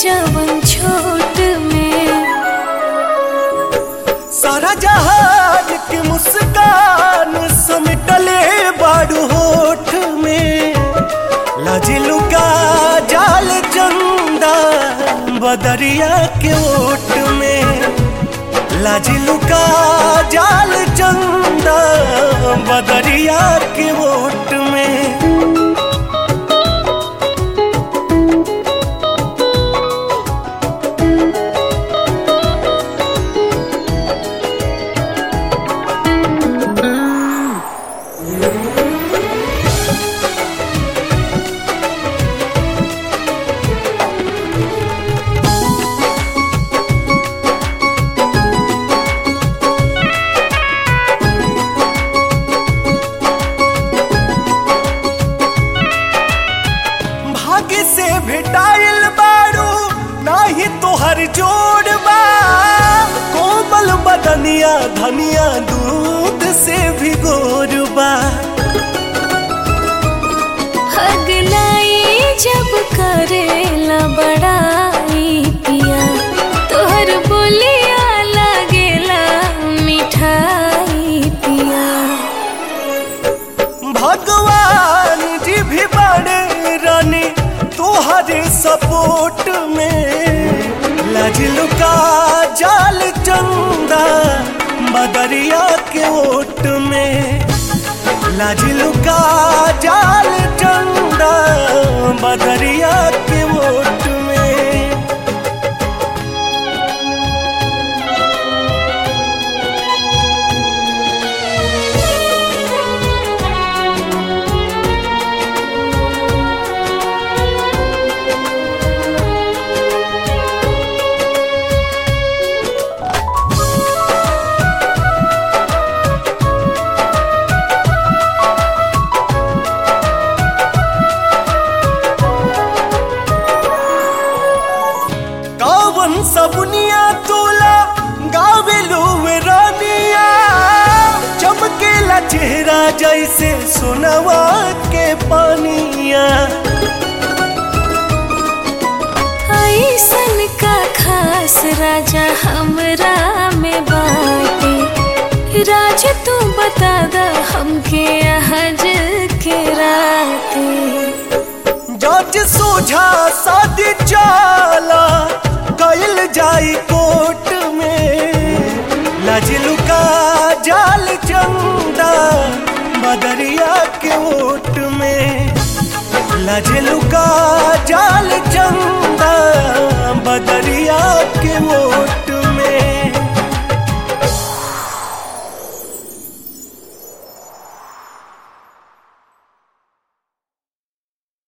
जवन छोट में सारा जहाज की मुस्कान समेटले बाड़ू होठ में लाजिलू का जाल चंदा बदरिया के ओट में लाजिलू का जाल चंदा बदरिया के ओट में भाग्य से भेटाइल बारू नाही तोहर जोड़ बा कोमल बदनिया धनिया दूध से भी गोर बा हगलाई जब करेला बड़ाई पिया तोहर बोलिया लागेला मिठाई पिया भगवान जी भी बड़े रानी तोहरे सपोर्ट में लाजिलू का जाल चंदा बदरिया के ओट में लाजिलू का जाल चंदा बदरिया के ओट में कावन सबनिया तोला गावेलू वे रानिया चमकेला चेहरा जैसे सोनवा के पानिया ऐसन का खास राजा हमरा में बाटे राज तू बता द हमके आज के राते जज सोझा शादी चाला कैल जाई कोर्ट में लाजिलू का जाल चंदा बदरिया के ओट में लाजिलू का